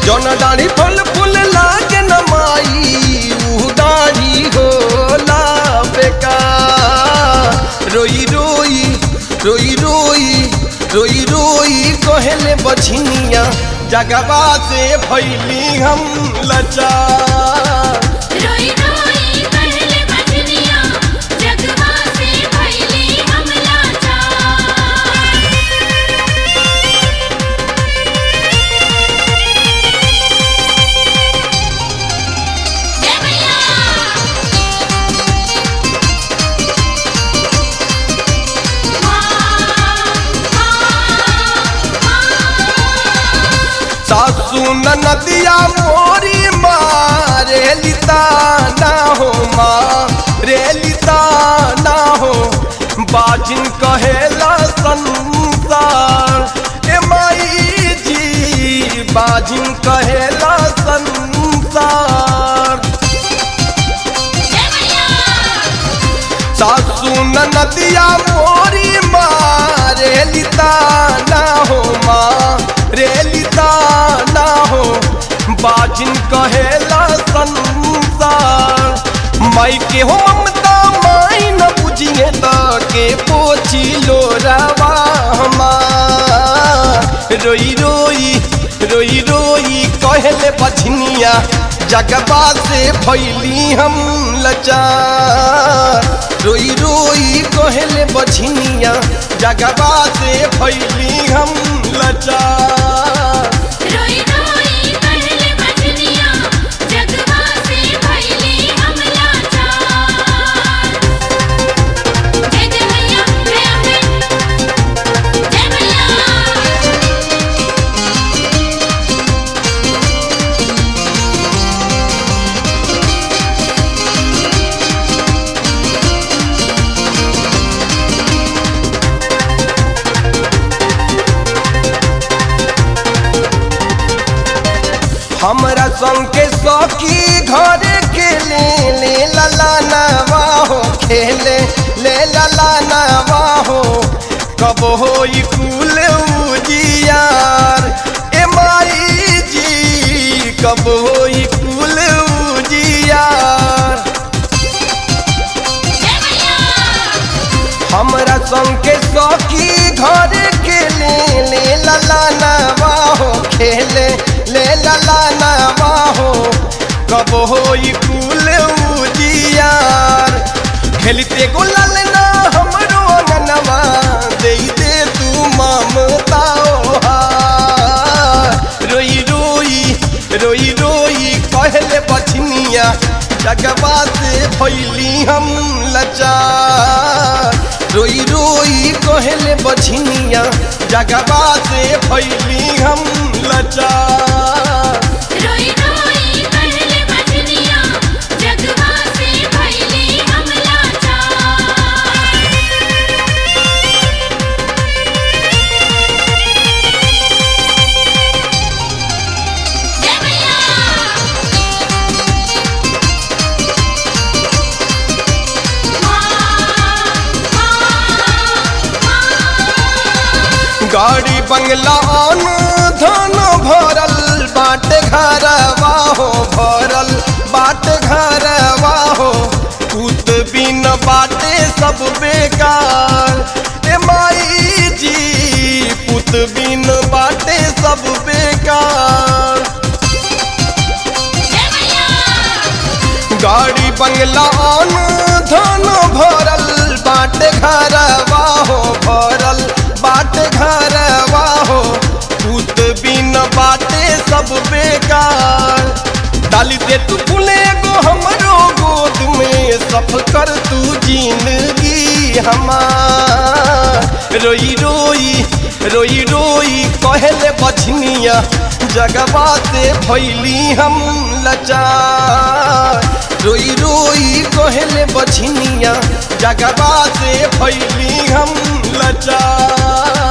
जौन डाढ़ी फल फूल लागे न माई ऊ डाढ़ी होला बेकार रोई रोई रोई रोई रोई रोई कहले बछिनिया जगवा से भैली हम लचार रोई रोई कहले बजनिया जगवा से भइली हम लाचार जय मैया सासू नदिया मोरी माँ रेलिता ना हो माँ रेलिता ना हो बाजिन कहेला संसार ए माई जी बाजिन कहेला संसार जय मैया सासू नदिया मोरी माँ रेलिता ना हो माँ रेलिता ना हो बाजिन कहेला संसार माई के हो ममता माई न बुझिए त के पोछी लो रवा हमार रोई रोई रोई रोई कहले बछनिया जगबा से भैली हम लचार रोई रोई कहले बछनिया जगबा से भैली हम लचार रोई रोई कहले बजनिया जगवा से भइली हम लाचार जय जय मैया जय अम्बे जय मैया हमरा संग के सखी घर के ले ले लला नवा हो खेले ले लला नवा हो कब हो कुल उजियार ए माई जी कब हो कुल उजियार जय मैया हमरा संग के सखी घर के ले ले लला नवा हो खेले ले लला नवा हो कब हो कुल उजियार खेलते गुलाल ना हमरो अंगनवा दे दे तू ममता ओहार। रोई रोई रोई रोई कहले बछनिया जगवा से भैली हम लचार रोई रोई कहले बछनिया जगवा से भैली हम लचार रोई रोई कहले बजनिया जगवा से भइली हम लाचार जय मैया गाड़ी बंगला आन धन भरल बाट घरवा हो भरल बाट घरवा हो पूत बिन बाटे सब बेकार ए माई जी पुत बिन बाटे सब बेकार जय मैया गाड़ी बंगला आन धन भरल बाट घरवा हो भरल बाट घरवा हो पूत बिन बाटे सब बेकार डाली दे तू फूले गो हमरो गोद में सफल कर तू जिंदगी हमार रोई रोई रोई रोई कहले बछनिया जगवा से भैली हम लचार रोई रोई कहले बछनिया जगवा से भैली हम लचार